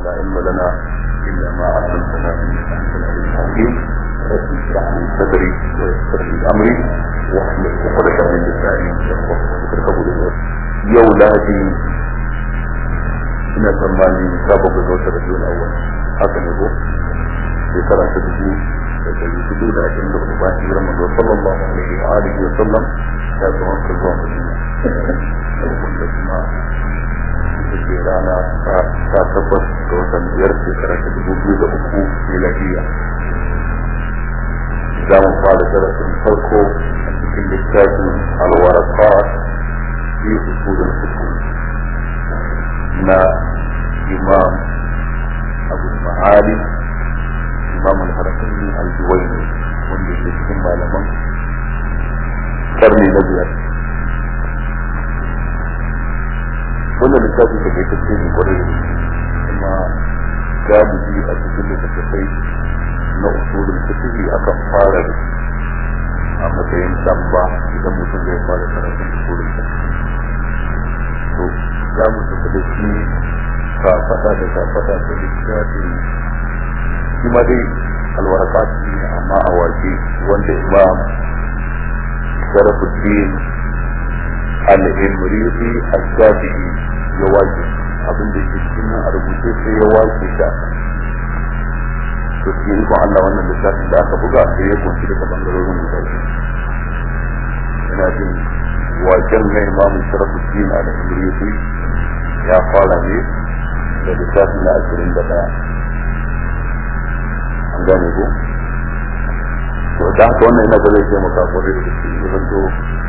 لا علم لنا إلا ما علمتنا إنك أنت العليم الحكيم رب اشرح لي صدري ويسر لي أمري واحلل عقدة من لساني يفقهوا قولي يوم لهدي ina tsammani sabon ga wata da biyun awal haka ne ko shekara ta dubu da dari hudu da ashirin da hudu bayan hijirar manzo sallallahu alaihi wa alihi wa sallam ya zama ka zuwa madina wanda kuma ita ce rana ta tabbas ga watan biyar shekara ta dubu biyu da uku miladiya za mu fara darasin farko a cikin littafin alwaraqat fi usulul fiqh na imam abu ma'ali imam al-harafin al-juwaini wanda ke cikin malaman karni na biyar wannan littafi da kai tafi ne kwarai kuma galibi a cikin littattafai na usulun fiqhi akan fara da a matsayin damba idan mutum zai fara karatun usulun fiqhi to za mu tafi da shi kafada da kafada da littafi shi ma dai alwarakat ne amma a waje wanda imam sharafuddin al-imriti al-shafi'i ya waje abin da ke cikin nan a rubuce sai ya waje ta to shi ikon Allah wannan littafin da aka buga sai ya kunshi daga bangarorin guda ina jin wajen na imam sharafuddin al-imriti ya fara ne da littafi na ashirin da ɗaya an gane ko to da haka wannan ina ga zai taimaka kwarai da gaske ya zanto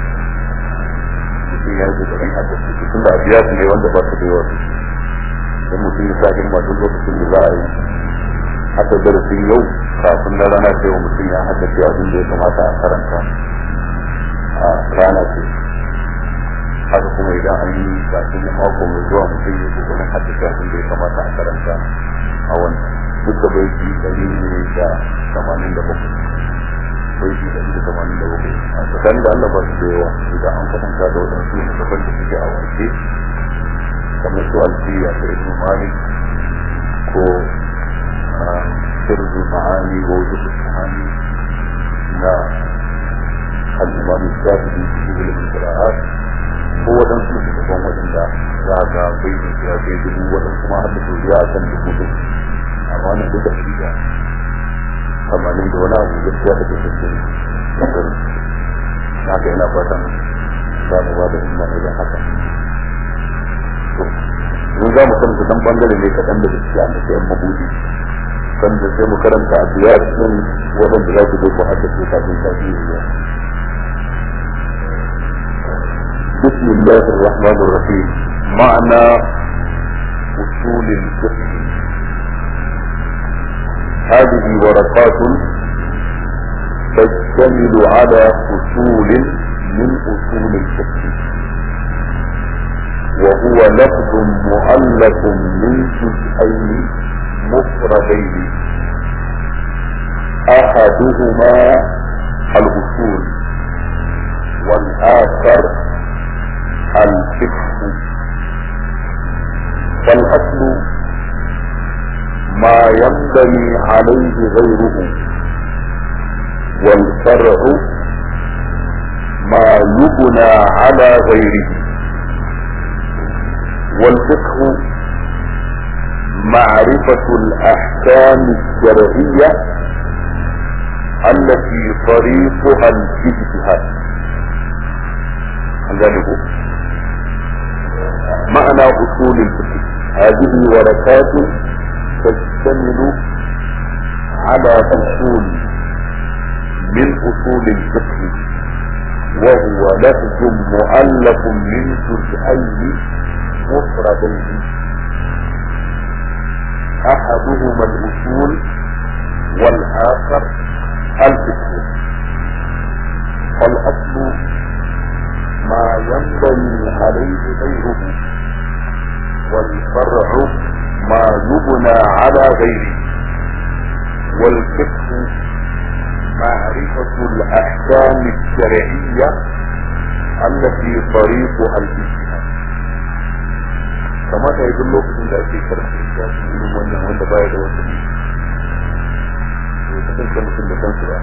mutum ya yi kokarin haka su tun da abiya su ne wanda ba su da yawa don mutum ya sa himma duk lokacin da za a yi haka darasin yau kafin na rana ce wa mutum ya haddace abin da ya kamata a karanta a rana ce haka kuma idan an yi kafin na mako mai zuwa mutum ya ko wani hadisi abin da ya kamata a karanta a wannan duk da bai fi dari ne da tamanin da bakwai bai fi dari da tamanin da bakwai a tsakanin da Allah ba su da yawa idan an kwatanta da waɗansu ne daban da suke a wanke kamar su alfiya da ibn malik ko sirru ma'ani wa wajen sahani na al-imam shafi'i cikin ilimin qira'at ko waɗansu su daban waɗanda za ga bai da ya kai dubu waɗansu ma har da duniya a kan dubu dubu amma na duka shi da tamanin da wani abu gaskiya da ke cikin kasar haka yana fatan za mu ba da himma idan haka mun za mu karanta dan bangare ne kaɗan da gaskiya da sayan mabudi sanda sai mu karanta a biyar ɗin waɗanda za ku zo ku haddace kafin kafin zuwa بسم الله الرحمن الرحيم معنى أصول الفقه هذه ورقات تشتمل على أصول من أصول الفقه وهو لفظ مؤلف من جزئين مفردين أحدهما الأصول والآخر الفقه فالأصل ما ينبني عليه غيره والفرع ما يبنى على غيره والفقه معرفة الأحكام الشرعية التي طريقها الاجتهاد ذلك معنى أصول الفقه هذه ورقات تشتمل على أصول من أصول الفقه وهو لفظ مؤلف من جزئين مفردين أحدهما الأصول والآخر الفقه فالأصل ما ينبني عليه غيره والفرع ما يبنى على غيره والفقه معرفة الأحكام الشرعية التي طريقها الاجتهاد كما يقول لك ان في شرح الكتاب من baya da wasu ne kasance mutum da kansu ba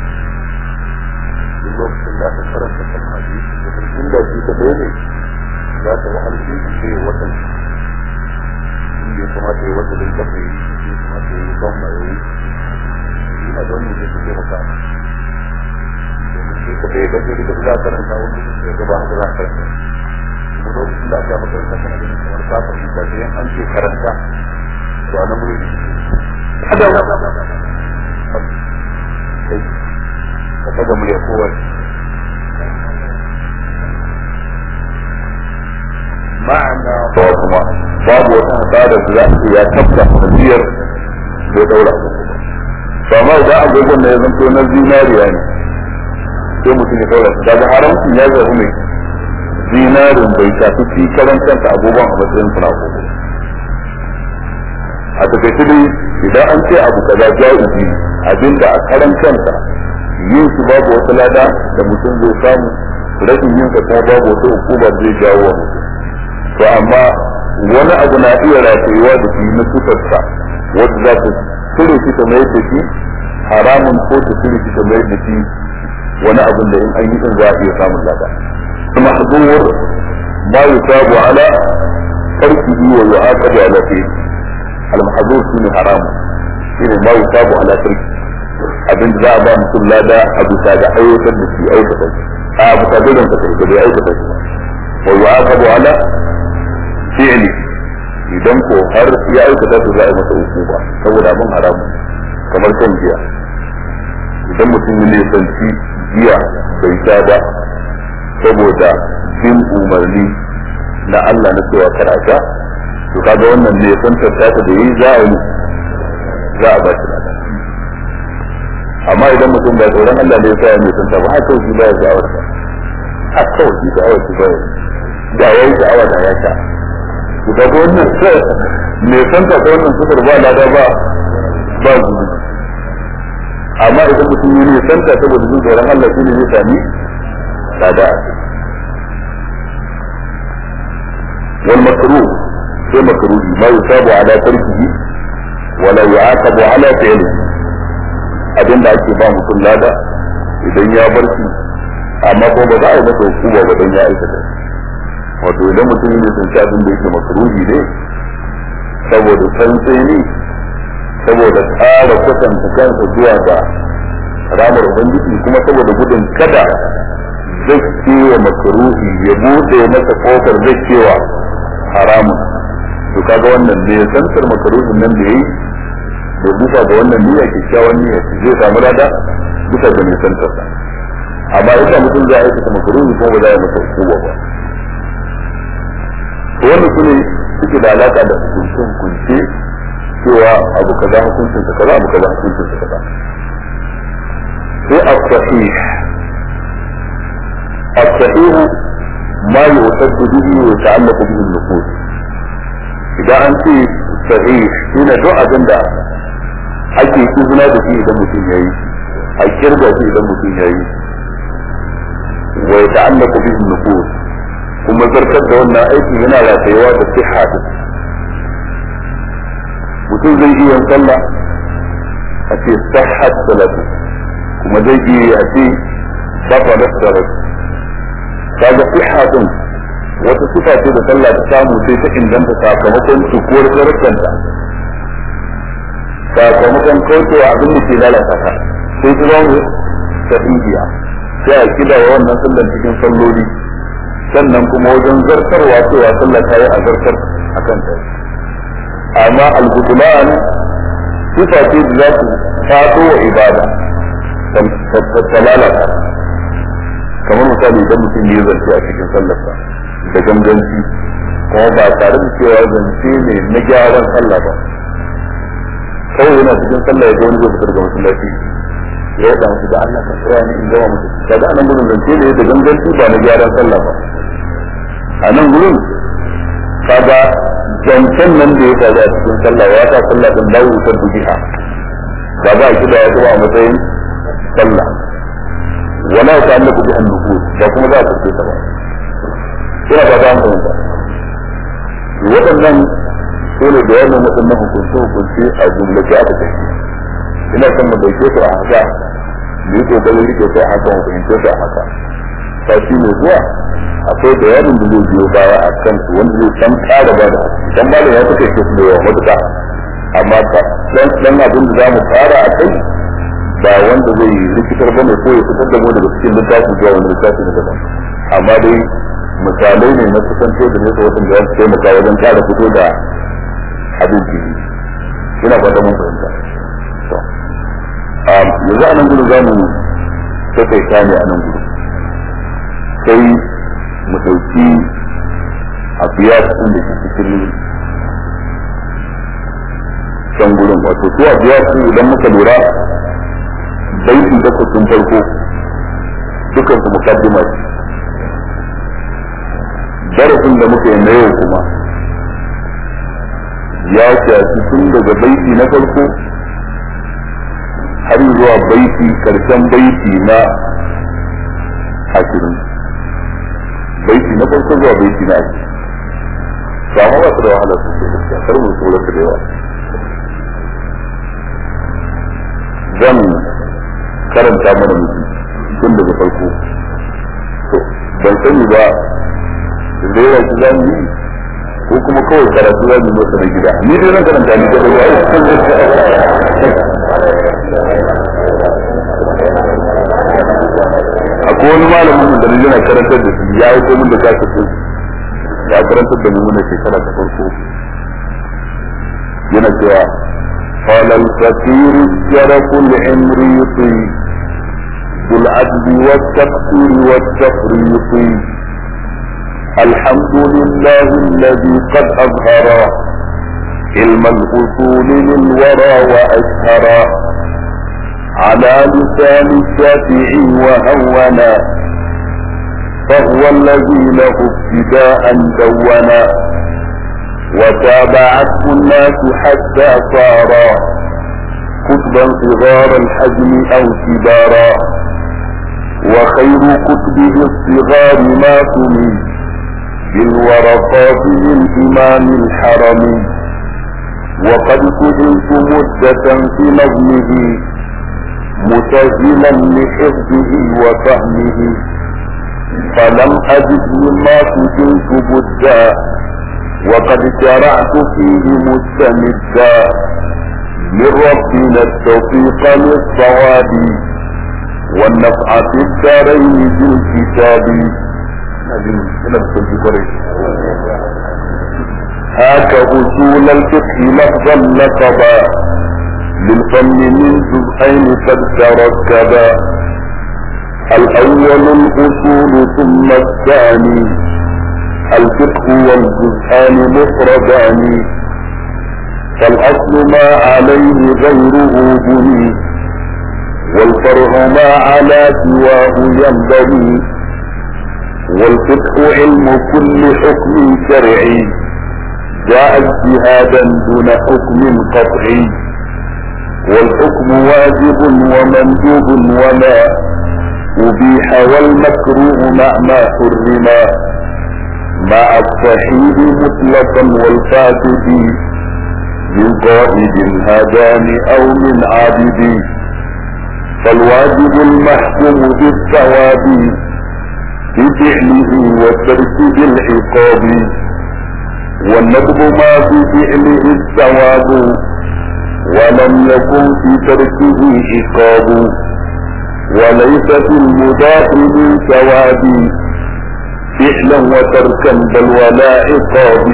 duk lokacin da aka karanta kan hadisi da kan inda shi ka ɗaya ne za ta wahal shi ce watan inda ya kamata ya wata din kafa yi ya kamata ya yi ban ma ya yi ina don ne zai fice maka domin shi ka ɗaya gaje da za a karanta wani sai gaba haka za a karanta kuma lokacin da aka makaranta kana ganin kamar ka fahimta sai an ce karanta to a nan wuri kada ka daga murya kowai ma'ana ba kuma babu wata hasara da za a ya tabba hajiyar bai daura ba ma idan agogon na ya zanto na zinariya ne sai mutum ya daura daga haramcin ya zaru mai zinarin bai shafi fi karan kansa agogon a matsayin suna agogo a takaice dai idan an ce abu kaza ja'izi abinda a karan kansa yin su babu wata lada da mutum zai samu rashin yin sa kuma babu wata hukuma zai jawo wa mutum to amma wani abu na iya ratayewa da shi na sufarsa wadda za ta cire shi ta mayar da shi haramun ko ta cire shi ta mayar da shi wani abin da in an yi din za a iya samun lada kuma hazuwar ma yusabu ala tarkihi wa yu'aqabu ala fi'li al-mahzur shine haramun shine ma yusabu ala tarkihi abin da za a ba mutum lada a bisa ga aiwatar da shi aikata shi a bisa da ranka da bai aikata shi wa yu'aqabu ala fi'li idan ko har ya aikata to za a yi masa hukuma saboda abin haramu kamar kan giya idan mutum ya nisanci giya bai sha ba saboda bin umarni na Allah na cewa kar a sha to kaga wannan ne san tattata da yi za a yi za a ba shi lada amma idan mutum bai tsoron Allah ne ya mai tunta ba haka shi baya sha'awar ba haka kawai shi sha'awar shi baya da yayi sha'awa da ya sha ku ga wannan mai tunta ta wannan sufar ba lada ba ba zuwa amma idan mutum yi ne tunta saboda jin tsoron Allah shi ne zai sami lada wal makruh sai makruhi ma yusabu ala tarkihi wala yu'aqabu ala fi'lihi abin da ake ba mutum lada idan ya bar shi amma ko ba za a yi masa hukuma ba dan ya aikata wato idan mutum ne sun ci abin da yake makruhi ne saboda santsai ne saboda tsara kwatanta kansa zuwa ga ramar ubangiji kuma saboda gudun kada zai kewa makruhi ya bude masa kofar zai kewa haramun to kaga wannan ne santar makruhin nan da yayi da bisa ga wannan niyya kyakkyawan niyya zai samu lada bisa ga nisantar sa amma idan mutum zai aikata makaruni ko ba za ya masa hukuma ba to wannan sune suke da alaka da hukuncin hukunce cewa abu kaza hukuncin sa kaza abu kaza hukuncin sa kaza sai as-sahih as-sahih ma yu'taddu bihi wa ta'allaqu bihi an-nufus idan an ce sahih shine duk abin da ake izina da shi idan mutum ya yi a kirga shi idan mutum ya yi wa ya ta'allaka bihi nufus kuma zartar da wannan aiki yana ratayewa da siha din mutum zai iya yin sallah a ce sahhat salatu kuma zai iya a ce bafalat salatu kaga siha din wata sifa ce da sallah ta samu sai ta inganta sakamakon cikuwar sharuɗanta sakamakon kaucewa abin da ke lalata ka sai ta zama sahihiya sai a kida wa wannan sallan cikin salloli sannan kuma wajen zartarwa cewa sallah ta yi a zartar a kan ta amma al-butulan sifa ce da za su fato wa ibada ta lalata kamar misali idan mutum ya zance a cikin sallarsa da ganganci kuma ba tare da cewa zance ne na gyaran sallah ba kawai yana cikin sallah ya ga wani zai fitar da masallaci ya yi musu da Allah ka tsaya ni in gama musu kaga anan gudun zance ne da ganganci ba na gyaran sallah ba a nan gudun kaga zancen nan da ya faru a cikin sallah ya sa sallah din dawo ta dubiha ba za a kida ya zuwa a matsayin sallah wala ta annaku bi annufus ba kuma za a tafi ta ba ina ba ta hankali ba waɗannan su ne bayanin waɗannan hukunce hukunce a jumlace aka tafi ina son mu dauke su a haka mu yi kokarin rike su a haka mu fahimce su a haka sati mai zuwa akwai bayanin da zai biyo baya a kan su wanda zai san ƙara ba da dan malam ya take su da yawa matuƙa amma dan dan abin da zamu fara a kai ba wanda zai rikitar bane ko ya fitar da mu daga cikin littafi zuwa wani littafi na daban amma dai misalai ne na kusanto da nesa wajen da ya taimaka wajen ƙara fito da abin fili ina fata mun fahimta yanzu a nan gudu za mu taƙaita ne a nan gudu sai mu ɗauki a biya ɗin da ke cikin can gurin wato su a biya su idan muka lura baiti da kusin farko dukan su mukaddima ce darasin da muka yi na yau kuma ya shafi tun daga baiti na farko har zuwa baiti karshen baiti na ashirin baiti na farko zuwa baiti na ashirin ba ma ba su da wahala su ke gaskiya kar mu tsoro su da yawa zan karanta mana mutum tun daga farko to ban sani ba rera shi za mu yi ko kuma kawai karatu za mu masa na gida ni dai zan karanta ni da ba akwai wani malamin da ni yana karantar da shi ya yi komin da kasa su ya karantar da mu na shekara ta farko yana cewa قال الفقير الشرف العمريطي ذو العدل والتقصير والتفريط الحمد لله الذي قد أظهر علم الأصول للورى وأشهر على لسان الشافعي وهونا فهو الذي له ابتداء دونا وتابعته الناس حتى صار كتبا صغار الحجم او كبارا وخير كتبه الصغار ما تمي بالورقات من امام الحرم وقد سئلت مدة في نظمه مسجلا لحفظه وفهمه فلم أجد مما سجلت بدا وقد شرعت فيه مستمدا من ربنا التوفيق للصواب والنفع في الدارين بالكتاب هاك أصول الفقه لفظا لقبا للفن من جزئين قد تركبا الأول الأصول ثم الثاني الفقه والجزءان مفردان فالأصل ما عليه غيره بني والفرع ما على سواه ينبغي والفقه علم كل حكم شرعي جاء اجتهادا دون حكم قطعي والحكم واجب ومندوب وما أبيح والمكروه مع ما حرما مع الصحيح مطلقا والفاسد من قائد هدان او من عابد فالواجب المحكوم بالثواب بفعله وترك العقاب والندب ما في فعله الثواب ولم يكن في تركه عقاب وليس في المضاف من ثواب فعلا وتركا بل ولا عقاب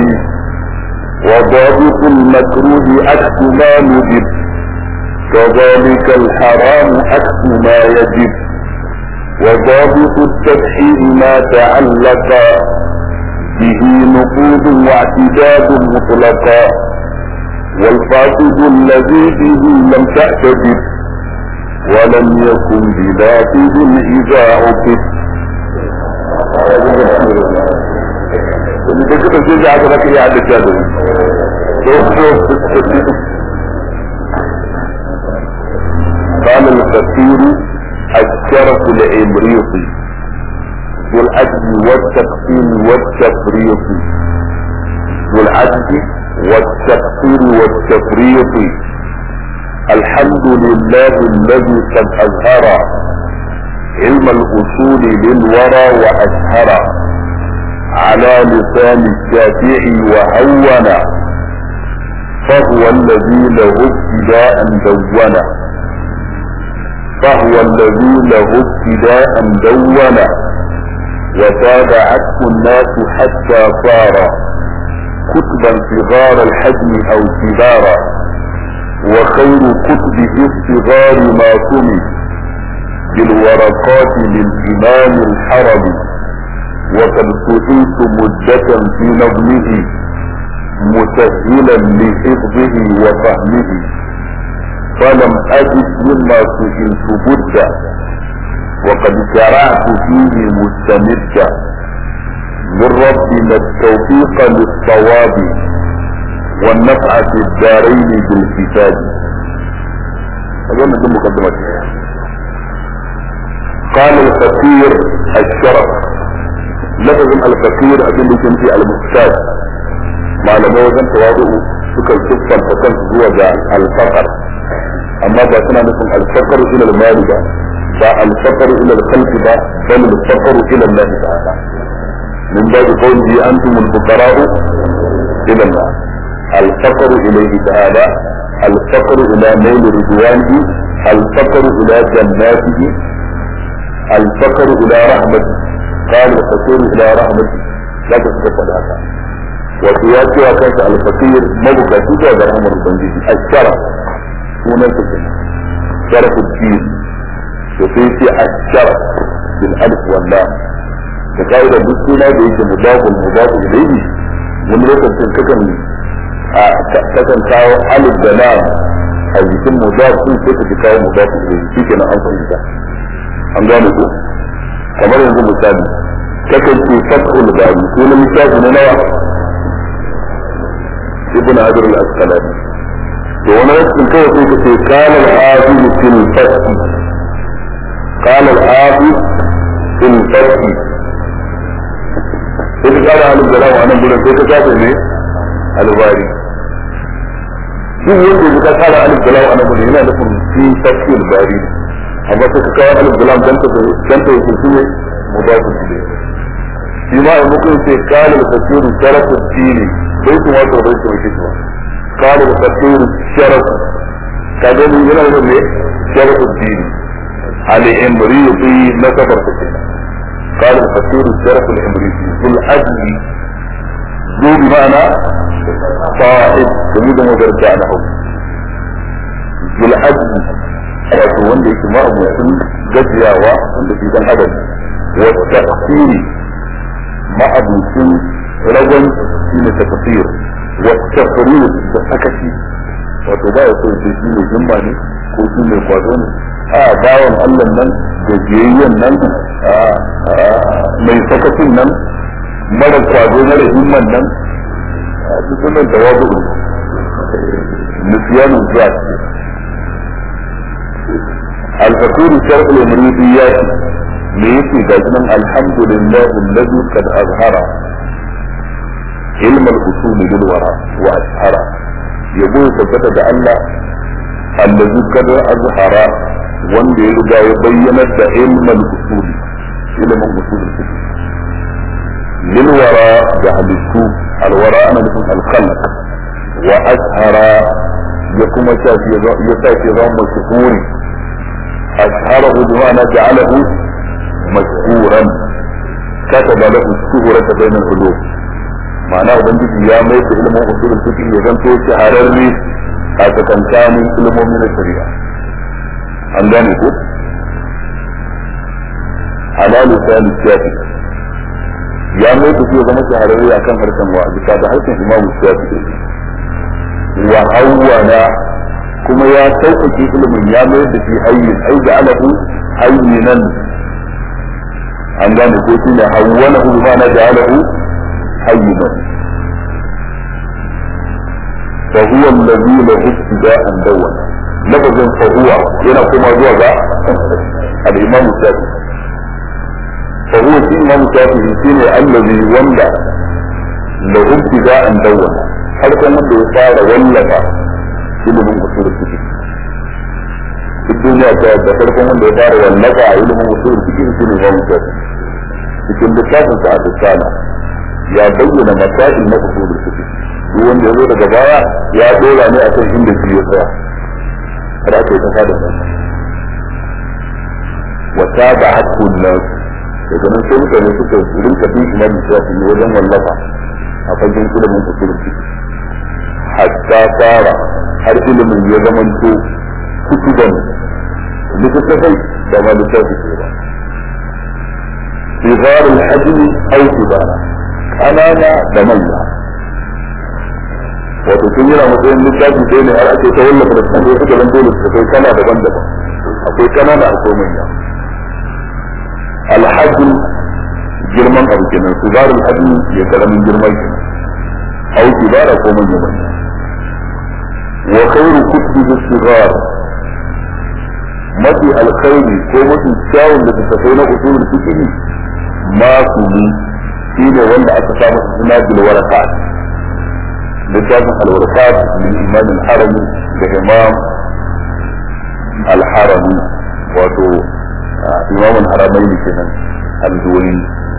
وضابط المكروه عكس ما ندب كذلك الحرام عكس ما يجب وضابط التبحير ما تعلق به نقود واعتداد مطلقا والفاسد الذي به لم تعتدب ولم يكن بلافظ اذا عقد da suka ce da aka zaka iya haddace da قال الفقير الشرف العمريطي ذو العدل والتقسيم والتفريط ذو العدل والتقصير والتفريط الحمد لله الذي قد أظهر علم الأصول للورى وأشهر على لسان الشافعي وهون فهو الذي له ابتداء دون فهو الذي له ابتداء دون وتابعته الناس حتى صار كتبا صغار الحجم او كبارا وخير كتب الصغار ما سمي بالورقات للامام الحرم وقد سئلت مدة في نظمه مسهلا لحفظه وفهمه فلم أجد مما سئلت بدا وقد شرعت فيه مستمدا من ربنا التوفيق للصواب والنفع في الدارين بالكتاب أظن دي مقدمة قال الفقير الشرف لفظ الفقير أبن جنسي المحتاج malamai wajen tawadu suka siffanta kansu zuwa ga alfaqar amma ba suna nufin alfaqar ila al-mali ba ba alfaqar ila al-qalbi ba bal alfaqar ila Allah ta'ala min ba'd qawlihi antum al-fuqara'u ila Allah الفقر إليه تعالى الفقر إلى نيل رضوانه الفقر إلى جناته الفقر إلى رحمته قال الفقير إلى رحمته لا تتفق هذا wato ya cewa kansa alfakir mabukaci zuwa ga rahmar ubangiji a shara sunan sa ke sharafu cikin to sai ce a shara bil alif walla da kai da duk suna da yake mudafun mudafun ilayhi wani lokacin kakan a kakan kawo alif da lam a jikin mudafun sai ka kawo mudafun ilayhi shike na an fahimta an gane ko kamar yanzu misali kakan ce fathul bari sunan littafi na nawa ابن عبر الأسقلاني وانا يسكن كيف في قال الحافظ في الفتح قال الحافظ في الفتح إذا قال عن الجلال وانا بقول لك كيف ne الباري shi yadda ya kara alif da lam ana gudu yana nufin fi tafsir bari amma sai ka kawo alif da lam dan ta dan ta yake shi ne mudafu ilayhi shi ma a mutum sai kala da tafsir sharafu dini bai kuma to bai kuma kishwa kala da tafsir sharafu ka gani yana da ne sharafu dini al imriti na safar ta kenan قال الفقير الشرف الامريكي ذو العدل ذو بمعنى صاحب جميل مدرجة له ذو العدل wato wanda yake ma mutum gajiyawa wanda ke dan adam wa tafsiri ma abucin ragon shi ne tafsir wa tafsir da sakaci wato ba ya so shi ne himma ne ko shi ne kwazo ne a bawan Allah nan gajiyayyen nan mai sakacin nan mara kwazo mara himman nan a cikin nan tawabu nisiyanu zuwa ce الفقير الشرق الامريكيات ليكي جزما الحمد لله الذي قد اظهر علم الاصول للوراء واشهر يقول ثبت الله الذي قد اظهر wanda ya riga ya bayyanar da ilmin usul ilimin usul fiqh lil wara da halittu al wara ana nufin al khalq wa ashara ya kuma shafi ya shafi zama mashhuri ashharahu bi ma'ana ja'alahu mashhuran kataba lahu shuhrata bayna al ulum ma'ana ubangiji ya mai da ilimin usul fiqh ya zanto shahararre a tsakankanin ilimomin shari'a an gane ko ala lisani shafi ya mai da shi zama shahararre a kan harshen wa bisa da harshen imamu shafi wa hawwana kuma ya sauƙaƙe ilimin ya mai da shi hayyin ai da alahu hayyinan an gane ko shi ne hawwana hu ma na da alahu hayyinan فهو الذي له ابتداء دونا lafazin fahuwa yana kuma zuwa ga al-imam shafi fahuwa shi imam shafi shi ne allazi wanda lahu ibtida'an dawwana farkon wanda ya fara wallafa ilimin usul fiqh duk duniya ta da farkon wanda ya fara wallafa a ilimin usul fiqh shi ne Imam Shafi cikin littafin sa al-Risala ya bayyana masail na usul fiqh duk wanda ya zo daga baya ya dora ne akan inda shi ya tsaya har aka yi ta fada sa wa tabi'atu an-nas daga nan sai mutane suka rinka bin Imam Shafi wajen wallafa a fagen ilimin usul fiqh hatta fara har ilimin ya zamanto kutuban littattafai da ma littafi ke ba sigar al-hajmi aw kibara kanana da manya wato sun yana matsayin littafi sai ne har ake ta wallafa da kuma suka zanto littattafai kana daban-daban akwai kanana akwai manya al-hajm girman abu kenan sigar al-hajmi ya karamin girman kenan aw kibara ko manya manya وخير كتب الصغار mafi alkhairi ko mafi kyawun da ta tafai na usulul fiqh ma kuli shi ne wanda aka samu suna bil warakat littafin al warakat min imam al harami da imam al harami wato imam al haramain kenan al duwani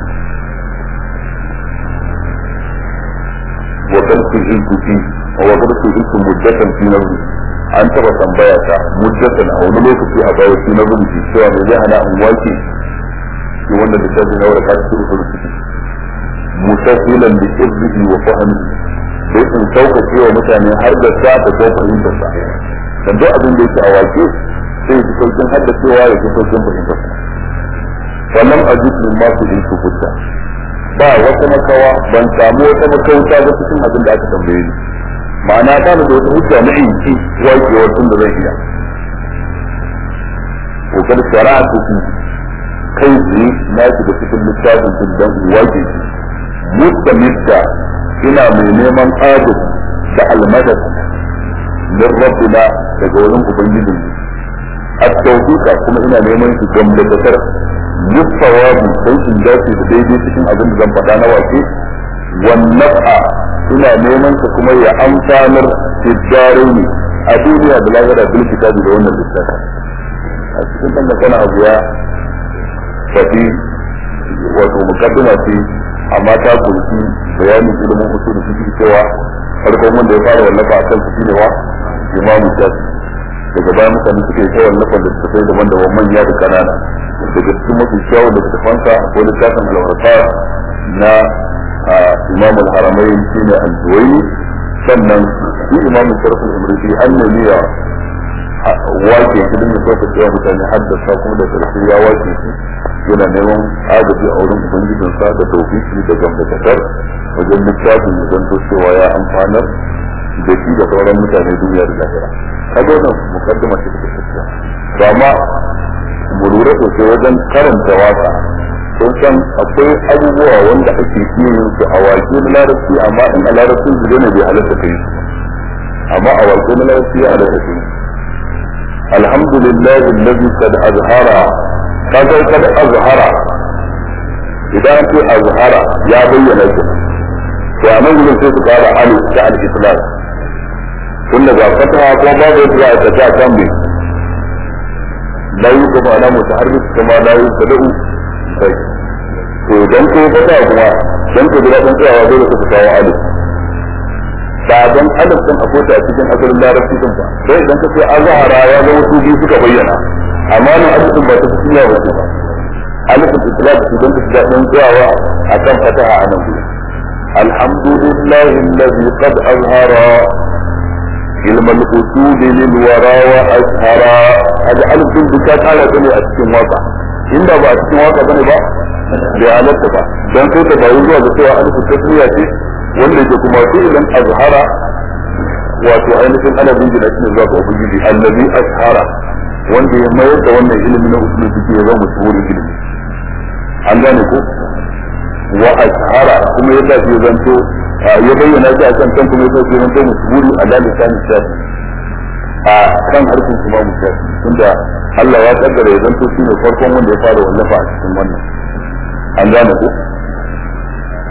wa kan fi ilkuti wa kan fi ilkum muddatan fi nafsi an taba tambaya ta muddatan a wani lokaci a bayan shi na rubuci cewa mai zai hana in wake shi wanda da shafi na wadda su rufe rubuci mutafilan da irbihi wa fahimi sai in sauƙaƙe wa mutane har da sa da ko fahimtar sa dan duk abin da yake a wake sai ji sauƙin haddacewa ya ji sauƙin fahimtar sa wannan ajib min ma su ilku hujja ba wata makawa ban samu wata makauta ba cikin abin da aka tambaye ni ma'ana ta da wata hujja na inci wakewar tun da zai iya kokar shari'a su fi kai tsaye na shiga cikin littafin sun dan wake shi mutta mutta ina mai neman adad da almadad min rabbina daga wurin ubangijin at-tawfiqa kuma ina neman shi gamdakatar yusawabu sai in dace da daidai cikin abin da zan faɗa na wake wannan ina neman ka kuma ya amfanar tijarai ne a duniya da lahira bil kitabi da wannan littafi a cikin dan da kana abu ya faɗi wato mukaddima ce amma ta kunshi bayanin ilimin usul fiqh cewa farkon wanda ya fara wallafa akan su shine wa imamu shafi daga baya mutane suke ta wallafa da suka sai daban da manya da kanana daga cikin mafi kyawun da suka fansa akwai littafin alwarfa na imam al-haramain shine al-duwaini sannan shi imam sharaf al-umriti annabi ya wake shi din ya soka cewa mutane haddasa kuma da karshe ya wake shi yana neman agaji a wurin ubangijin sa da tawfiki da gamdakatar wajen littafin ya zanto cewa ya amfanar da shi da sauran mutane duniya da lahira kaga wannan mukaddima ce take tafiya to amma mu lura sosai wajen karanta waka sun san akwai abubuwa wanda ake iya yin su a wake na larabci amma in a larabci su zai bai halatta kai su amma a wake na larabci ya halatta kai alhamdulillah alladhi qad azhara kaga kad azhara idan ce azhara ya bayyana shi to a nan gudun sai su kara alif ta al-islam tun daga fataha ko babu yadda za a ta kan bi la yuqba ala mutaharrik kama la yuqda'u sai to dan ko fata kuma dan ko da dan tsayawa dole ka kawo alif ba dan alif din akwai ta cikin asalin larabci din ba sai idan ka ce azhara ya ga wasu biyu suka bayyana amma nan alif din ba ta cikin yawa ba alif din islam idan ka ga dan tsayawa akan fataha anan الحمد لله الذي قد أظهر علم الأصول للورى وأشهرا هذا ألف بكات على بني أسكن واقع إن با أسكن واقع بني با بيانات با dan sai ta bayu zuwa ga cewa alif tasmiya ce wanda yake kuma fi'lan azhara wato ainihin ana bingina shi zuwa ga ubangiji allazi ashara wanda ya mayar da wannan ilimi na usul fiqh ya zama mashhurin ilimi an gane ko wa ashara kuma ya sa shi zanto ya bayyana shi a kan kan kuma ya sa shi zanto mashhuri a lalisa shafi a kan harkar imamu shafi tunda Allah ya kaddara ya zanto shi ne farkon wanda ya fara wallafa a cikin wannan an gane ko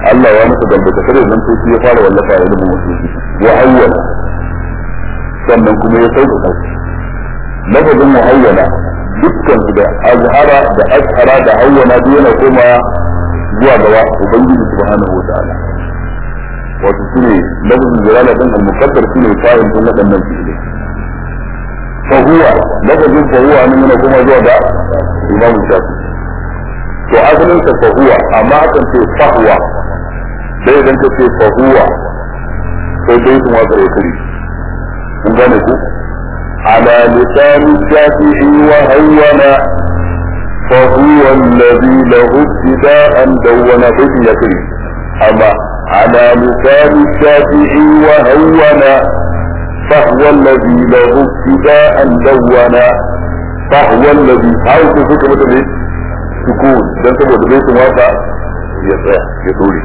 Allah ya masa dambata kare zan to shi ya fara wallafa ya rubuta musulunci wa hawwala sannan kuma ya sauka lafazin muhayyana dukkan su da azhara da ashara da hawwana duk yana koma zuwa gaba ubangiji subhanahu wa ta'ala wato shine lafazin jalala din al-muqaddar shine fa'il din wadannan fi'ilai fa huwa lafazin fa huwa nan yana koma zuwa ga imamu shafi to asalin sa fa huwa amma akan ce fa huwa dai idan ka ce fa huwa sai dai kuma ka yi kiri kun gane ku على لسان الشافعي وهونا فهو الذي له ابتداء دون به يكري أما على لسان الشافعي وهونا فهو الذي له ابتداء دون فهو الذي أو تفكر مثل سكون dan saboda bai sun waka ya tsaya ya dore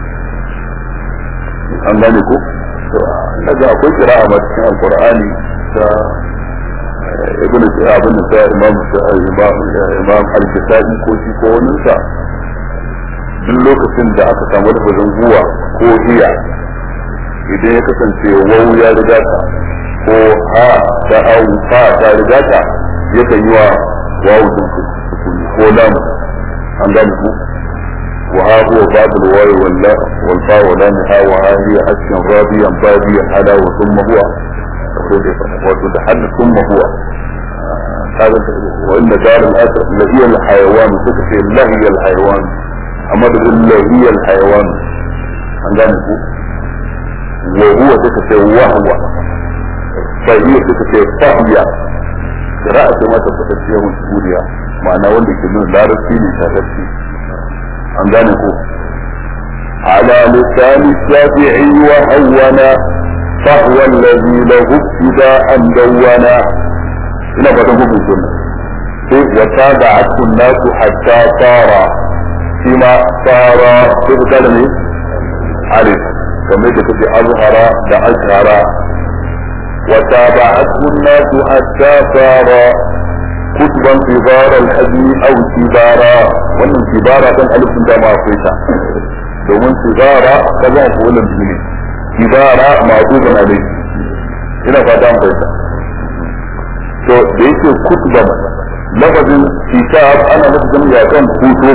an gane ko daga akwai kira'a ma cikin alqur'ani ta ibn abin da ta imam imam imam al-kisabi ko shi ko wani sa duk lokacin da aka samu da bazan zuwa ko iya idan ya kasance wau ya riga ta ko ha ta au fa ta riga ta yakan yi wa wawu din ko lam an gane ku وها هو باب الواو واللا والفاء ولامها وها هي أسكن راضيا باديا على وثم هو وتتحدث ثم هو هذا وإن دار الأسر لهي الحيوان تكفي لهي الحيوان أما تقول لهي الحيوان عندنا وهو تكفي وهو فهي تكفي فهي قراءة ما تفتشيه من سوريا معنى ولي كنون لا رسيني شاهدتي عندنا على لسان الشافعي وهونا فهو الذي له ابتداء دونا ina fatan ku bin sunna sai wa tabi'atu an-nas hatta tara shi ma tara sai ku tada ne alif kamar da kace azhara da ashara wa tabi'atu an-nas hatta tara كتبا كبار الحجم او كبارا wannan kibara kan alifin da ma akwai ta domin kibara ka za ku wannan ne kibara ma'duban alayhi ina fata an fahimta to da yake kutuban lafazin kitab ana lafazin ya kan kuto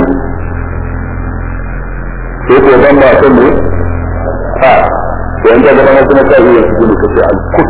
sai ko ban ba kan ne ha to yanzu ga nan kuma ta yi su ne kace al kut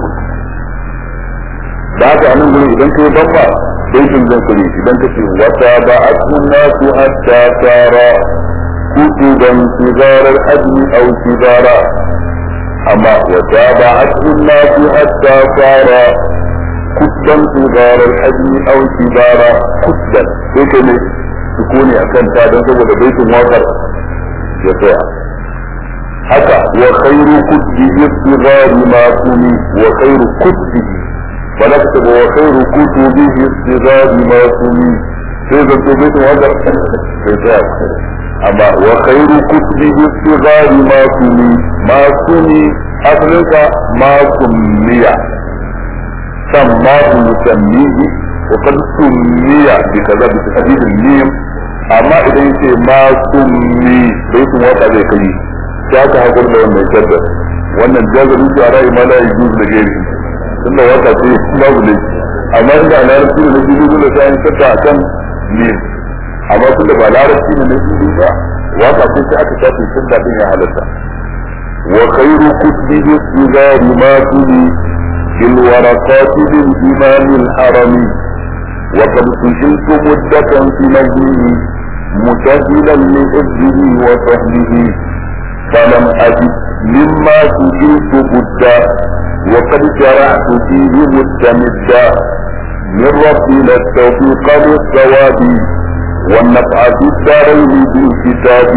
da haka anan gurin idan kai ban ba sai kin zan kuri idan kace wata ba asmunna su hatta tara kutuban sigar al-ajmi aw sibara amma wata ba asmunna su hatta tara كتبا صغار الحجم او كبارا كتبا هيك ne sukuni akan ta don saboda baitin wakar ya tsaya haka wa khairu kutbi istigari ma kuni wa khairu kutbi ba za ka wa khairu kutubi istigari ma kuni sai da to baitin wakar ya tsaya amma wa khairu kutbi istigari ma kuni ma kuni asalinka ma kunniya سماه يسميه وقد سمي بكذا بتحديد الميم amma idan yace ma summi bai sun waka zai kai ya ka hakuri da wannan shaddar wannan jazarin su a ra'ayi ma la yujuz da gairi tunda waka ce babu ne amma inda larabci ne na jibi dole sai an shadda akan mim amma tunda ba larabci ne na jibi ba waka ce sai aka shafe shadda din ya halatta wa khairu kutbi istigari ma tuni بالورقات للإمام الحرمي وقد سجلت مدة في نجمه متهلا لحفظه وفهمه فلم أجد مما سجلت بدا وقد شرعت فيه مستمدا من ربنا التوفيق للصواب والنفع في الدارين بالكتاب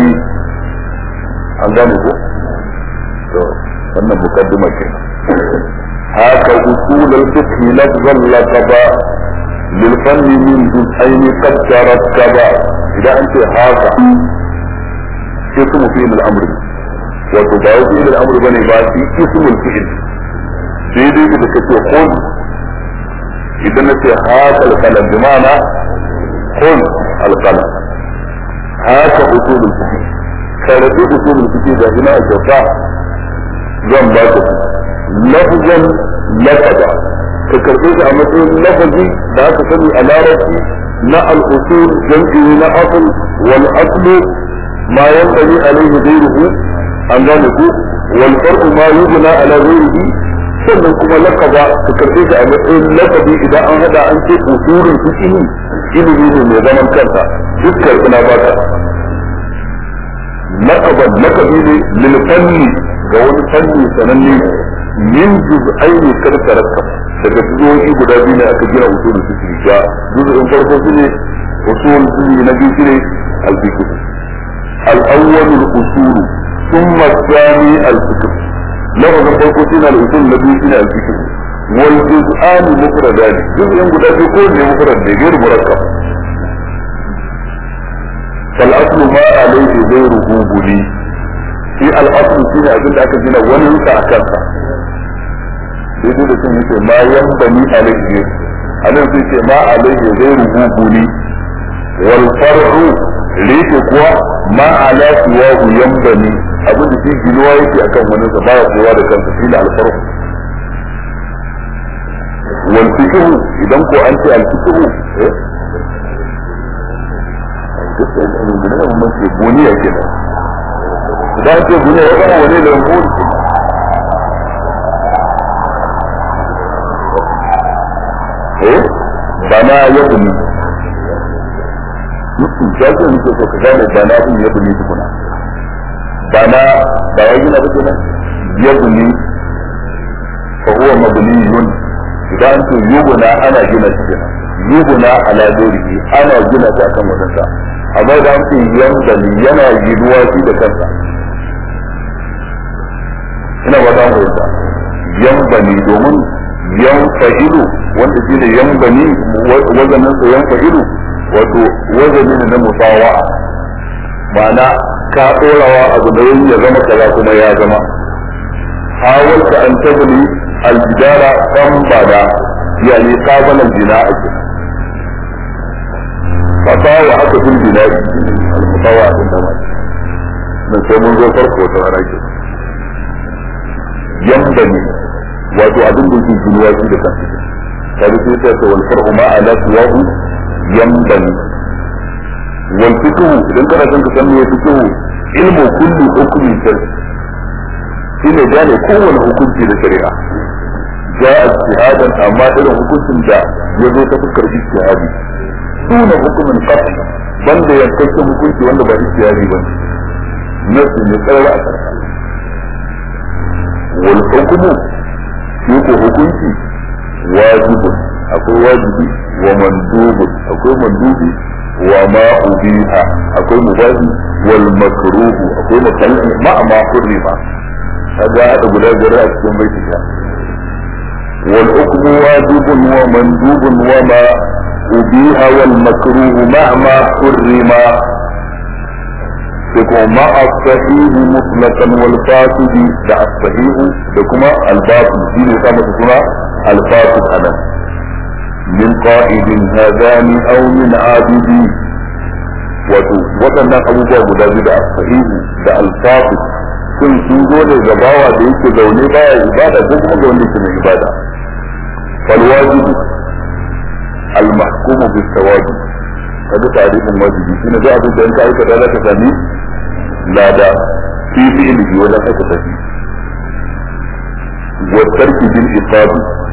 عندنا wannan mukaddima kenan هاك أصول الفقه لفظا لقبا للفن من جزئين قد تركبا إذا أنت هاك اسم فعل الأمر وتباو فعل الأمر بني باتي اسم الفعل سيدي إذا كنت خذ إذا أنت هاك القلم بمعنى خذ القلم هاك أصول الفقه karatu usulul fiqh da ina a kyauta zan ba ka lafzan lafada ka karbe shi a matsayin lafazi da aka sani a larabci na al-usul jam'i na asl wal aslu ma yanbani alayhi ghayruhu an gane ku wal farqu ma yubna ala ghayrihi sannan kuma laqaba ka karbe shi a matsayin laqabi idan an hada an ce usulul fiqh ilimi ne mai zaman kansa dukkan ina ba ka laqaban laqabi ne lil fanni ga wani fanni sananne min juz'aini kar tarakkab daga juz'o'i guda biyu ne aka gina usulul fiqh ga juz'in farko shine usul fiqh na biyu shine al-fiqh al-awwal al-usul thumma al-thani al-fiqh lafazin farko shine al-usul na biyu shine al-fiqh wal juz'an mufradan juz'in guda biyu ko ne mufrad ne gairu murakkab فالأصل ما عليه غيره بني في الأصل فيه أبدا أكدنا وننسى أكلها daidai da sun yake ma yambani alaihi a nan sai ce ma alaihi zai rubu ne wal far'u rike kuwa ma ala siwahu yambani abin da shi ginuwa yake akan wani sa baya kowa da kansa shi da alfar'u wal fiqhu idan ko an ce al fiqhu eh buniya kenan idan ce buniya ya zama wani da buniya eh bana ya buni mutum ya ce nake so ka gane bana din ya buni tukuna bana ba ya gina ba kenan ya buni fa huwa mabniyun idan ce yubuna ana gina shi kenan yubuna ala dorihi ana gina ta kan wadansa amma da an ce yan bani yana ginuwa shi da kansa ina ba ta fahimta yan bani domin yan fa'ilu wanda shi ne yan bani wazanin sa yan fa'ilu wato wazani ne na musawa'a ma'ana ka ɗorawa abu da ya zama kaza kuma ya zama hawalta an tabli aljidara kan bada yani qabala aljina'a fasawa aka fil bina'i al-musawa din da mai sai mun zo farko ta rana ke yambani wato abin da yake ginuwa shi da kansa kaga sai sai wal far'u ma ala tuwahu yambani wal fiqhu idan kana son ka san me fiqhu ilmu kulli hukmi shar shine gane kowane hukunci da shari'a ja ijtihadan amma irin hukuncin da ya zo ta fuskar ijtihadi duna hukumin qatl banda yankakken hukunci wanda ba ijtihadi ba nasu ne tsara a karka wal hukmu shi ko hukunci wajibun akwai wajibi wa mandubun akwai mandubi wa ma ubiha akwai mubahi wal makruhu akwai makaruhi ma ma hurrima kaga hada guda biyar a cikin baiti ta wal hukmu wajibun wa mandubun wa ma ubiha wal makruhu ma ma hurrima sai ma as-sahih mutlaqan wal fasid da as-sahih da kuma al-batil shine ka masa suna al-fasid anan min qa'idin hadani aw min abidi wato waɗannan abubuwa guda biyu da as-sahih da al-fasid sun sun zo ne ga bawa da yake zaune baya ibada ko kuma ga wanda yake mai ibada fal wajibu al-mahkumu bis-sawabi kaga tarihin wajibi shine da abin da in ka aikata za ka sami lada fi fi'lihi wajen aikata shi wa tarki bil iqab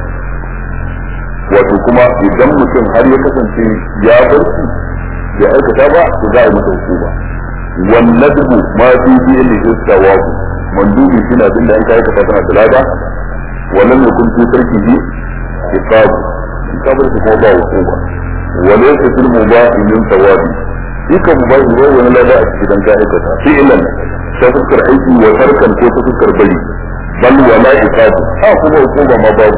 wato kuma idan mutum har ya kasance ya bar shi ya aikata ba to za a yi masa hukuma wan nadbu ma fi fi'lihi sawabu mandubi shine abin da an kai aikata tana da lada wa lam yakun fi tarkihi iqab iqab kuma ba hukuma وليس في المباح من ثواب duka mubahi bai wani lada a cikin ka aikata fi'lan ta fuskar aiki wa tarkan ko ta fuskar bari bal wala iqabu ha kuma hukuma ma babu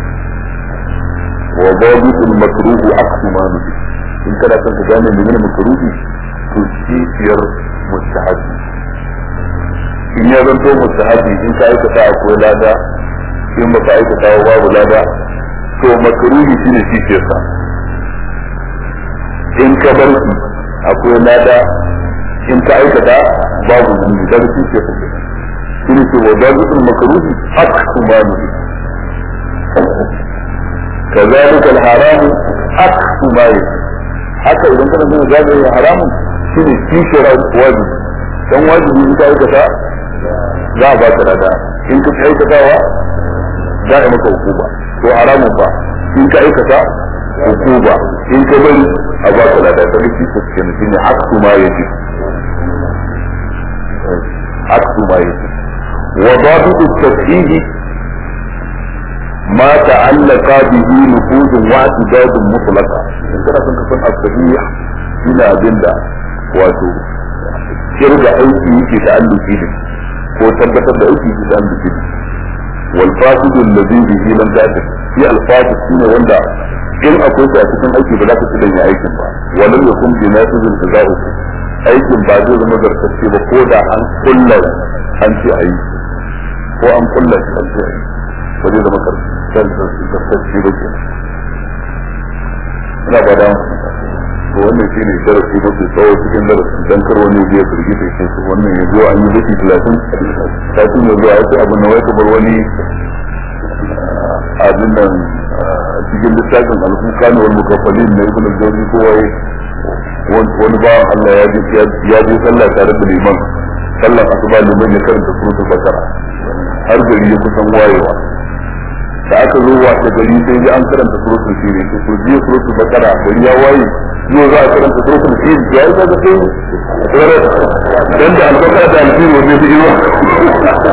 wa babu al makruh aqsu ma nufi in kana son ka gane menene makruhi to kifiyar mustahabi in ya zanto mustahabi in ka aikata akwai lada in ba ka aikata babu lada to makruhi shine kifiyarsa in ka bar shi akwai lada in ka aikata babu zunubi da shi ke fi shi ne ce wa dabitul makruhi aksu ma nuhi كذلك الحرام أكس ما يجب haka idan kana nuna zagaye haramun shi ne kishira wajibi dan wajibi in ka aikata za a ba ka rada in ka aikatawa za a maka hukuma to haramun ba in ka aikata hukuma in ka bari a ba ka rada ta rufi su ke nufi ne aksu ma yaji aksu ma yaji wa babu tashihi ما تعلق به نفوذ واعتداد مطلقة in kana son ka san asabiyya ina abinda wato kirga aiki yake da alluki ne ko tabbatar da aiki yake da alluki ne wal fasidu alladhi bihi lam ta'tif shi al fasid shine wanda in akwai shi a cikin aiki ba za ka ci danya aikin ba walam yakun bi nasibin tazau aikin ba zai zama zartacce ba ko da an kullar an ce ayi ko an kullar an ce ayi ba zai zama zartacce ba kenan ina ba da to wannan shine darasi mafi tsawo cikin darasin dan kar wani ya firgi ta ce su wannan ya zo an yi baki talatin satin ya zo a ce abin da wai kamar wani abin nan cikin littafin alfuka ne wani mukafalin na ibn al-jawzi ko wai wani ba Allah ya ji ya ji sallah tare da liman sallar asuba liman ya karanta suratul bakara har gari ya kusan wayewa da aka zo wa da gari sai ji an karanta suratul fil to ku ji suratul bakara gari ya waye zo za a karanta suratul fil ya yi daga sai dan da albakara da alfil wanda ya yi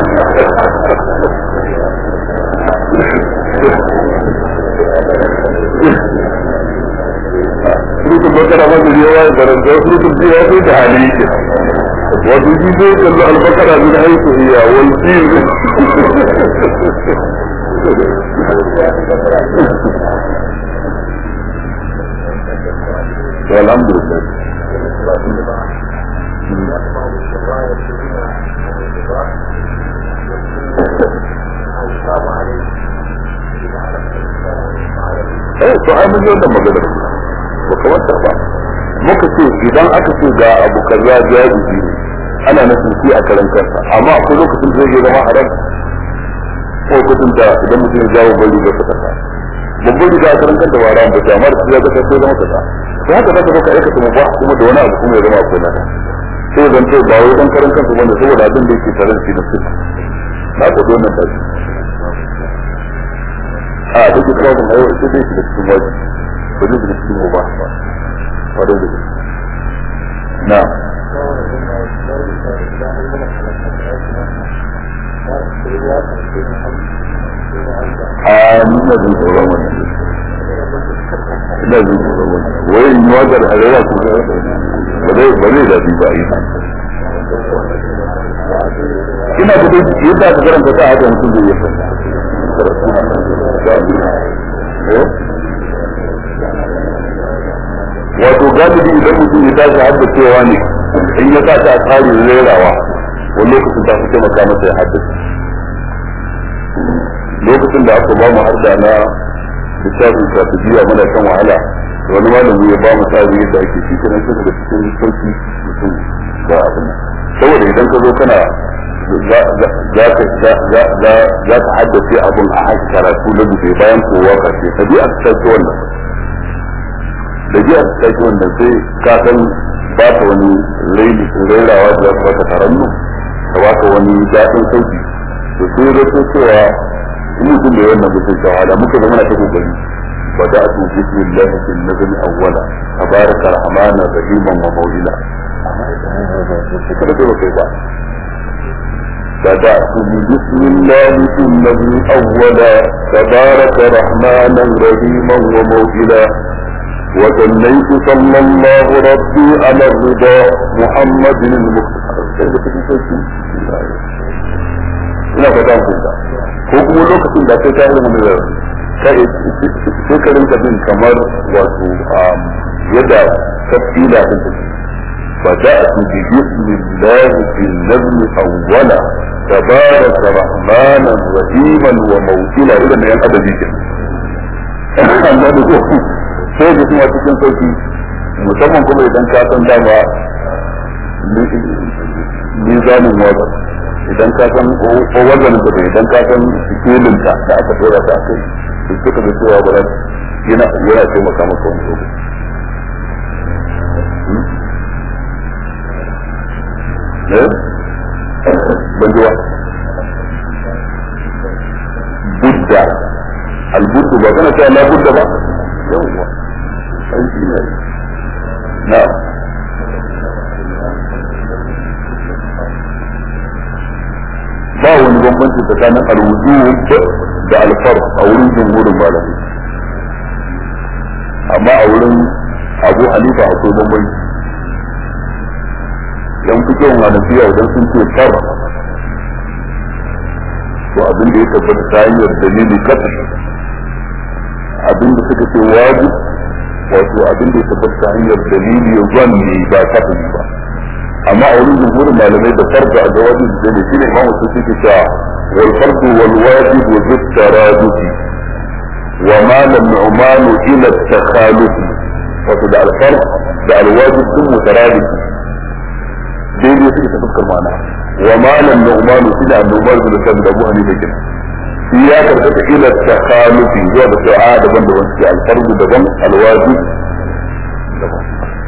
suratul bakara ma gari ya waye da ran suratul fil ya sai da hali yake wato ji sai kallo albakara min haitu hiya wal fil والحمد لله eh to ai mun yi wannan magana ba kamar ta ba muka ce idan aka ce ga abu kaza jaizi ne ana nufin shi a karan kansa amma akwai lokacin da zai zama haram ko lokacin da idan mutum ya jawo bari ga kasa babban riga a karan kanta ba ran ba amma da ya ga sai zama kasa to haka zaka baka aikata mu ba kuma da wani abu kuma ya zama akwai naka sai zan ce ba wai dan karan kansa wanda saboda abin da yake tare da shi da su na ko don nan ba shi a duk da kuma ayo sai dai shi da cikin waje ba zai da cikin mu ba ba ba da da na a nuna zai tsoron wannan ina jin tsoron wannan wai in yi wajar harewa ko ba zai ba zai daɗi ba yi ina da dai yadda aka karanta ta haka mutum zai yi wato galibi idan mutum ya tashi hadda cewa ne in ya sa ta a tsarin rerawa wani lokacin ta fi taimaka masa ya haddace lokacin da aka ba mu har da na littafin strategiya muna kan wahala da wani malami ya ba mu tsari yadda ake shi kenan sai daga cikin sauki mutum ba abin saboda idan ka zo kana za ka haddace abin a haka karatu na dube bayan kowa karshe ka bi a cikin wannan da ji a cikin wannan sai ka san ba ka wani rairawa da za ka baka tarannu ka baka wani daɗin sauki to sai da cewa in mutum da wannan mutum shahada muka zama ta kokari بدأت بسم الله في النزل أولا تبارك الرحمن رحيما وموئلا بدأت بسم الله في النزل أولا تبارك رحمانا رحيما وموئلا وثنيت صلى الله ربي على الرضا محمد المختار ina fata ku ko kuma lokacin da kai ta ilmu da kai sai ka rinka bin kamar wato yadda tafsila din take بدأت ببسم الله في النزل أولا تبارك رحمانا رحيما وموكلا إلى ما ينقضى ذيك amma da ko sai da kuma cikin sauki musamman kuma idan ka san dama mizanin wazan idan ka san ko wazanin da idan ka san sikilin ta da aka dora ta kai duk suka da cewa ba yana yana taimaka maka wani lokaci eh ban ji wa budda albuddu ba kana cewa la budda ba yawwa sai shi ne na ba wani bambanci tsakanin alwujud da alfar a wurin jumhurin malamai amma a wurin abu hanifa akwai bambanci yan fito hanafiya idan sun ce far to abin da ya tabbata ta hanyar dalili kasa abin da suka ce wajib wato abin da ya tabbata ta hanyar dalili zanni ba kafin ba amma a wurin jumhurin malamai da farko a jawabin da ne shine imamu su suke cewa wal fardu wal wajib wa zid taradufi wa ma lam nu'manu ila takhalufi wato da al fard da al wajib sun mutaradufi daidai suke ta fuskar ma'ana wa ma lam nu'manu shi da annobar da kan da Abu Hanifa kin shi ya karkata ila takhalufi zuwa da cewa daban da wasu al fardu daban al wajib daban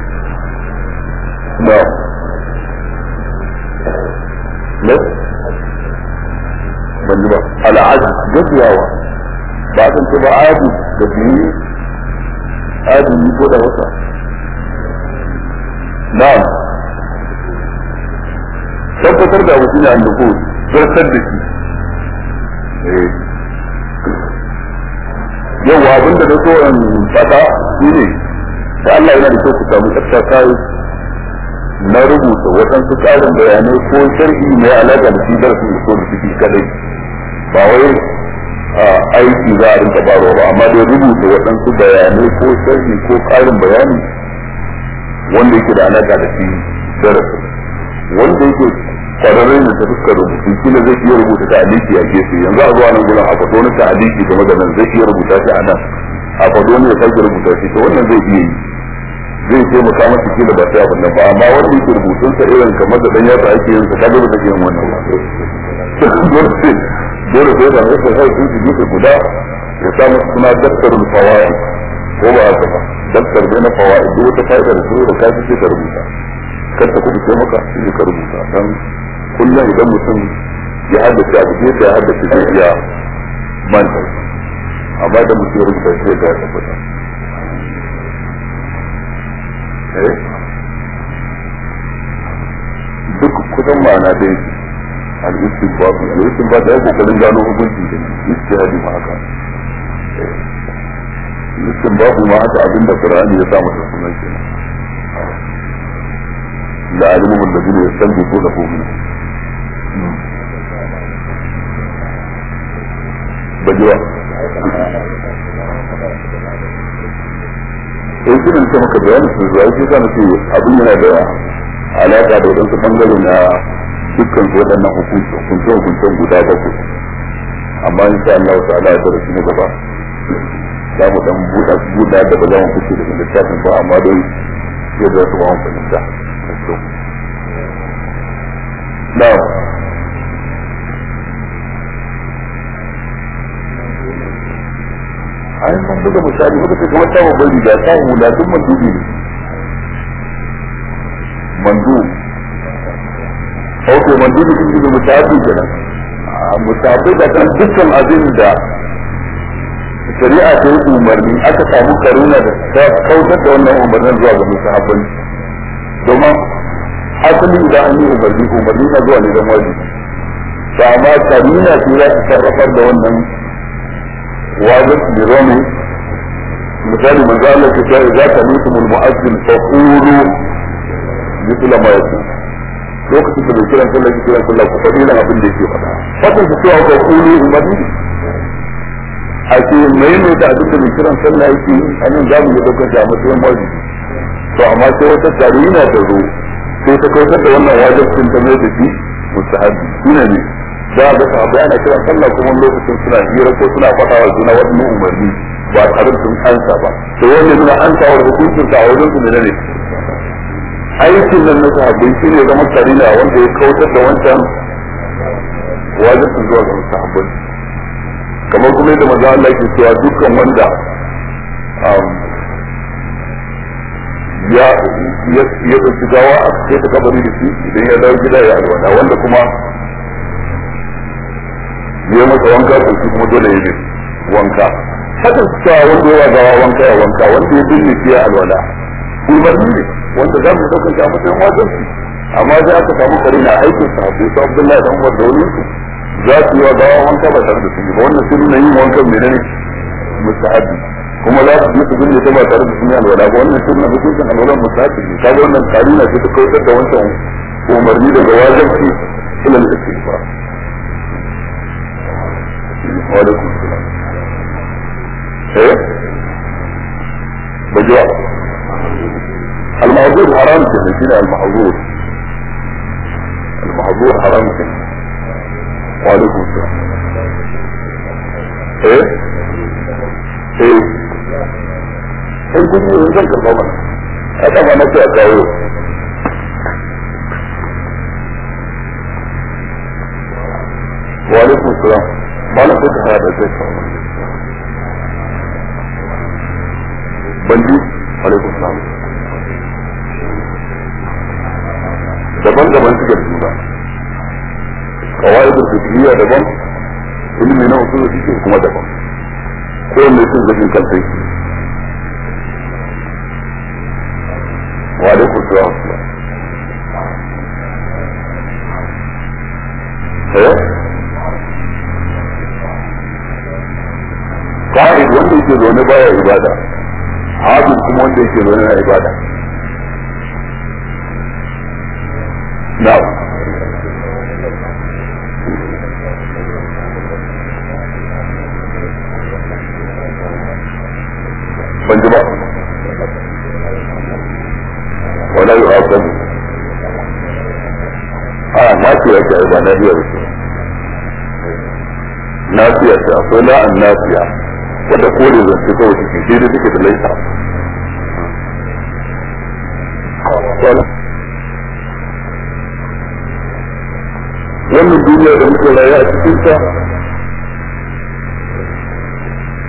na'am ne ban ji ba al'adu gajiyawa ba san ce ba adu da biyu adu yi ko da wata na'am tabbatar da abu shine annuku zartar da shi yawa abinda na so in fada shine da Allah yana da kyau ku samu tsafta kai na rubuta waɗansu ƙarin bayanai ko sharhi mai alaƙa da shi darasin da so da ciki kadai ba wai aiki za a rinka baro ba amma dai rubuta waɗansu bayanai ko sharhi ko ƙarin bayani wanda yake da alaƙa da shi darasin wanda yake kwararre ne ta fuskar rubutu kila zai iya rubuta ta aliki a gefe yanzu a zuwa nan gurin a faɗo na ta aliki game da nan zai iya rubuta shi a nan a faɗo ne ya sake rubuta shi to wannan zai iya yi zai taimaka masa kila ba sai abin nan ba amma wanda yake rubutun sa irin kamar da dan yasa ake yin sa kaga ba take yin wannan ba dole sai dole sai da rasa sai sun ji gefe guda ya sa masa suna daftarul fawaid ko ba haka ba daftar da na fawaid duk wata fa'ida da su da kafi sai ka rubuta kar ta kudu sai maka sai ka rubuta dan kullum idan mutum ya haddace abu sai ya haddace zai iya manta amma da mutum ya rubuta sai ya tabbata duk kusan ma'ana dai al-istinbat al-istinbat da yake kokarin gano hukunci da istihadi ma haka istinbat ma haka abinda Qur'ani ya sa masa sunan kenan la alimu alladhina yastanbituna min bajiwa sai kiran ta maka bayanin su zuwa shi sa nake abin yana da alaka da wadansu bangare na dukkan su waɗannan hukunci hukunce hukuncen guda bakwai amma in sha Allah ta'ala ya tsara shi na gaba za mu dan buɗa buɗa da ba za mu fice daga littafin ba amma dai yadda su ba mu fahimta na ai mun buga misali muka ce kamar ta babbar riga ta hula duk mandubi ne mandu ok mandubi sun yi mutabi kenan mutabi da kan dukkan abin da shari'a ta yi umarni aka samu karuna da ta kautar da wannan umarnin zuwa ga musahabbai domin asali idan an yi umarni umarni na zuwa ne don wajibi ba amma karina ce za ta sarrafar da wannan واجب برمي مثال من قال لك إذا سمعتم المؤذن فقولوا مثل ما يقول lokacin da bai kiran sallah ki kiran sallah ku faɗi nan abin da yake faɗa fatan su cewa ko kulu umarni a ce mai mai da abin da bai kiran sallah yake yi a nan za mu yi ɗaukar shi a matsayin wajibi to amma sai wata tarina ta zo sai ta kautar da wannan wajibcin ta mai da shi mustahabi shine ne za a ga sahabbai ana kiran sallah kuma lokacin suna hira ko suna faɗa wa juna wani umarni ba tare da sun ansa ba to wanda suna ansa wa hukuncin sa a wajen su ne aikin nan na sahabbai shi ne zama karina wanda ya kautar da wancan wajibin zuwa ga sahabbai kamar kuma yadda maza Allah ke cewa dukkan wanda ya ya ya ɗauki gawa a kai ta kabari da shi idan ya dawo gida ya alwala wanda kuma ya masa wanka to shi kuma dole ya yi wanka haka cewa wanda ya gawa wanka ya wanka wanda ya binne shi ya alwala umarni ne wanda za mu ɗaukar shi a matsayin wajibi amma sai aka samu kare na aikin sa sai su Abdullahi da Umar da wani su za su yi wa gawa wanka ba tare da sun yi ba wannan sun nuna yin wankan menene mustahabi kuma za su je su binne ta ba tare da sun yi alwala ba wannan sun nuna hukuncin alwala mustahabi ne kaga wannan karina ce ta kautar da wancan umarni daga wajibi ila al-istighfar wa alaikum salam eh بجوع المحظور حرام كده كده المحظور المحظور حرام كده وعليكم السلام ايه ايه sai kun yi zan karɓa mana a ɗaga na ce a kawo wa alaikum salam ba na kuka hada da zai kawo ban ji alaikum salam daban-daban suke da juna kawai da fiqhiyya daban ilimi na usul fiqh kuma daban ko ne sun zagin kan sai wa alaikum salam eh qa'id wanda yake zaune baya ibada hadin kuma wanda yake zaune na ibada na'am ban ji ba wala yi hakan a nafiya ce ba na biya wuce nafiya ce akwai la'an nafiya wadda kore zance kawai take shi da take da laisa wannan duniya da muke rayu a cikin ta